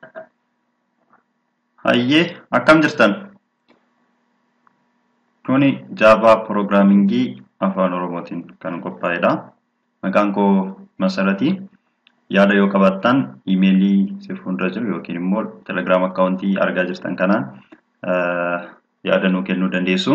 Hayyee akkam jirtan? Kuni Jaavaa Piroograamingii Afaan Oromootiin kan qophaa'edha. Maqaan koo Masaratii. Yaada yoo qabaattan iimeelii si fuuldura jiru yookiin immoo telegiraam akkaawuntii argaa jirtan kanaan yaada nuu kennuu dandeessu.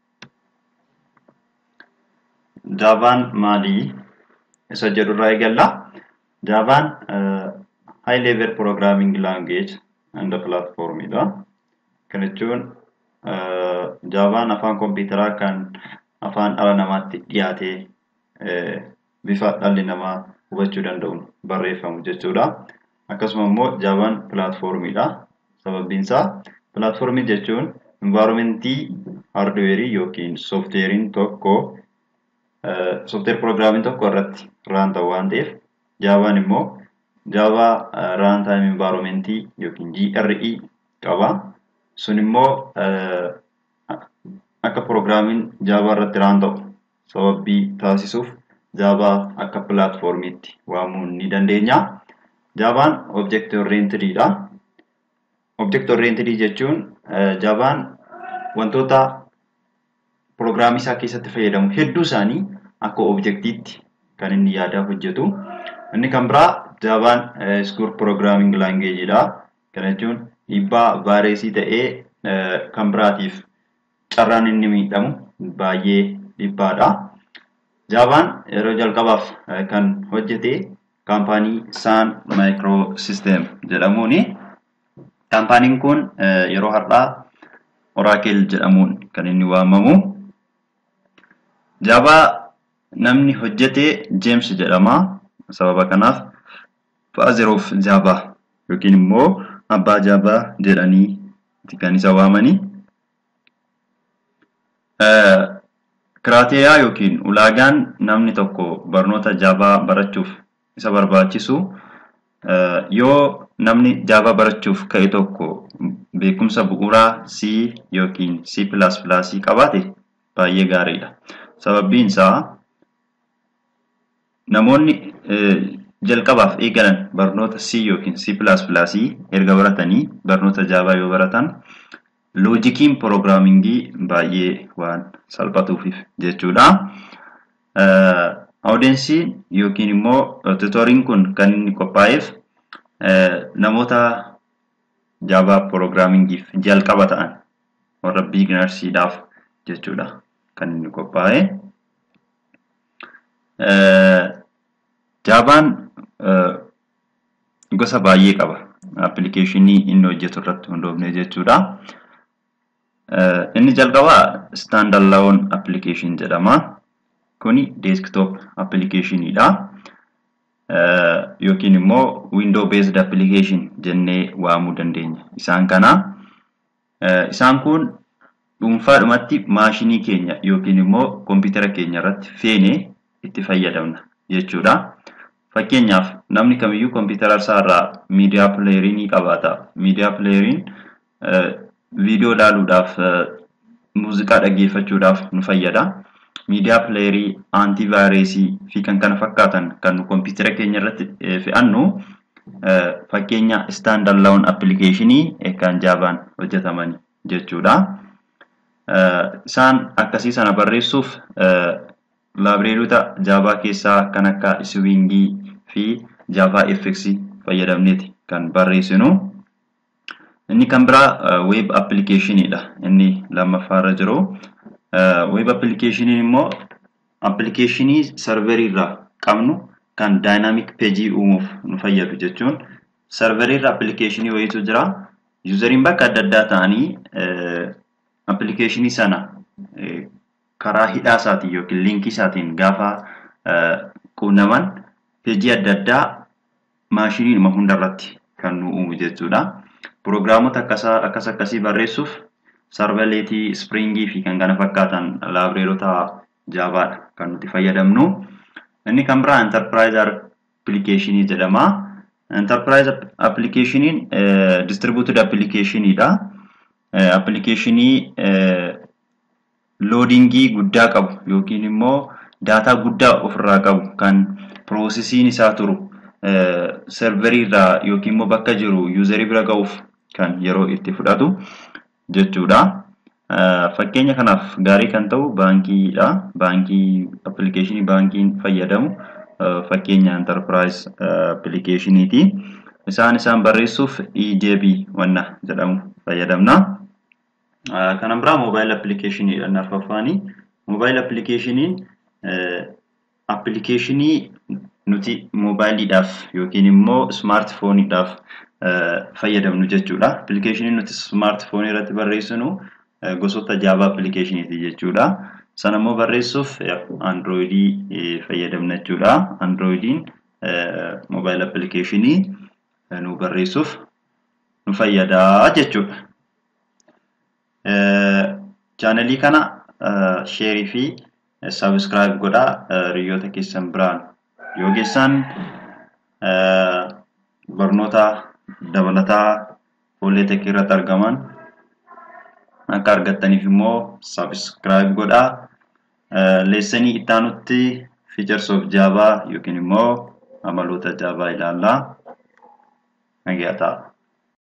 Jaavaan maali? Isa jedhurraa eegalla. Jaavaan high level programming language and platformidha. Kana jechuun Jaavaan afaan kompiitaraa kan afaan dhala namaatti dhiyaatee bifa dhalli namaa hubachuu danda'uun barreeffamu jechuudha. Akkasuma immoo Jaavaan pilaatfoormiidha. Sababbiin isaa pilaatfoormii jechuun envaayiromentii haardweerii yookiin soofteeriin tokko soofteer piroogiraamiin tokko irratti raan ta'u waan ta'eef Jaavaan immoo Jaavaa raan taayim envaayiromentii yookiin GRE qaba. Sun immoo akka piroogiraamiin Jaavaa irratti raan ta'u sababii taasisuuf Jaavaa akka pilaatfoormiitti waamuu ni dandeenya. Jaavaan object orientedidha. Object oriented jechuun Jaavaan wantoota piroogiraamii isaa keessatti fayyadamu hedduu isaanii akka objektiitti kan inni yaadaa hojjetu. Inni kan biraa Jaavaan iskuul piroogiraaming laangeejidha. Kana jechuun dhiibbaa vaayireesii ta'ee kan biraatiif carraan inni miidhamu baay'ee dhibbaadha. Jaavaan yeroo jalqabaaf kan hojjete kaampaanii Saan Maayikiroo Sisteem jedhamuuni. Kaampaaniin kun yeroo har'aa Oraakel jedhamuun kan inni waamamu. Jaavaa namni hojjete Jeems jedhama. Sababa kanaaf Father of Jaavaa yookiin immoo abbaa Jaavaa jedhanii kan isa waamani. Kiraateeyaa yookiin ulaagaan namni tokko barnoota Jaavaa barachuuf isa barbaachisu yoo namni Jaavaa barachuuf ka'e tokko beekumsa bu'uuraa C yookiin C++ qabaate baay'ee gaariidha. Sababbiin isaa namoonni jalqabaaf eegalan barnoota C yookiin C++ erga baratanii barnoota Jaavaa yoo baratan loojikiin piroogiraamingii baay'ee waan salphatuufif jechuudha. Awudensiin yookiin immoo tutoriin kun kan inni qophaa'eef namoota Jaavaa piroogiraamingiif jalqaba ta'an warra biiginarsiidhaaf jechuudha kan inni qophaa'e. Jaavaan gosa baay'ee qaba. Appilikeeshinii inni hojjetu irratti hundoofne jechuudha. Inni jalqabaa standalone application jedhama. Kuni desktop applicationidha. Yookiin immoo window based application jennee waamuu dandeenya. Isaan kana isaan kun dhuunfaadhumatti maashinii keenya yookiin immoo kompiitara keenya irratti feenee itti fayyadamna jechuudha. Fakkeenyaaf namni kamiyyuu kompiitara isaarraa miidiyaa pileerii ni qabaata. Miidiyaa pileeriin viidiyoo ilaaluudhaaf muuziqaa dhaggeeffachuudhaaf nu fayyada. Miidiyaa pileerii aantiivaayireesii fi kan kana fakkaatan kan nu kompiitara keenya irratti fe'annu fakkeenya standalone appilikeeshinii kan jaavaan hojjetaman jechuudha. Isaan akkasii sana barreessuuf laabireerota jaavaa keessaa kan akka iswiingii fi jaavaa fx fayyadamneeti kan barreessinu. Inni kan biraa weeb appilikeeshiniidha. Inni lammaffaarra jiru. Weeb appilikeeshiniin immoo appilikeeshinii sarverii irraa qabnu kan daayinaamik peejii uumuuf nu fayyadu jechuun sarverii irra appilikeeshinii wayiitu jira. Yuuzariin bakka adda addaa ta'anii appilikeeshinii sana karaa hidhaa isaatiin yookiin liinkii isaatiin gaafa quunnaman peejii adda addaa maashiniidhuma hundarratti kan nu uumu jechuudha. Piroogiraamota akkas akkasii barreessuuf sarvaleetii, springii fi kan kana fakkaatan laabireerota jaavaadha kan nuti fayyadamnu. Inni kan biraa enterprise applicationii jedhama. Enterprise applicationin distributed applicationidha. Appilikeeshinii loodingii guddaa qabu yookiin immoo daataa guddaa ofirraa qabu kan piroosesiin isaa turu serverii irraa yookiin immoo bakka jiru yuuzarii bira ga'uuf kan yeroo itti fudhatu jechuudha. Fakkeenya kanaaf gaarii kan ta'u baankiidha. Baankii appilikeeshinii baankiin fayyadamu fakkeenya enterprise appilikeeshiniiti. Isaan isaan barreessuuf EJB wanna jedhamu fayyadamna. Kana biraa moobaayil appilikeeshiniidha inni arfaffaanii. Moobaayil appilikeeshiniin appilikeeshinii nuti moobaayiliidhaaf yookiin immoo ismaartifooniidhaaf fayyadamnu jechuudha. Appilikeeshinii nuti ismaartifoonii irratti barreessinu gosoota jaavaa appilikeeshiniiti jechuudha. Sana immoo barreessuuf androoyidii fayyadamna jechuudha. Androoyidiin moobaayil appilikeeshinii nu barreessuuf nu fayyadaa jechuudha. Chaanalii kana sheerii fi sabiskiraayib godhaa hiriyoota keessan biraan yoo geessan barnoota dabalataa fuullee teekii irratti argaman akka argattaniif immoo sabiskiraayib godhaa. Leessanii ittaanutti fiichars of jaavaa yookiin immoo amaloota jaavaa ilaallaa. Nagaa ta'a.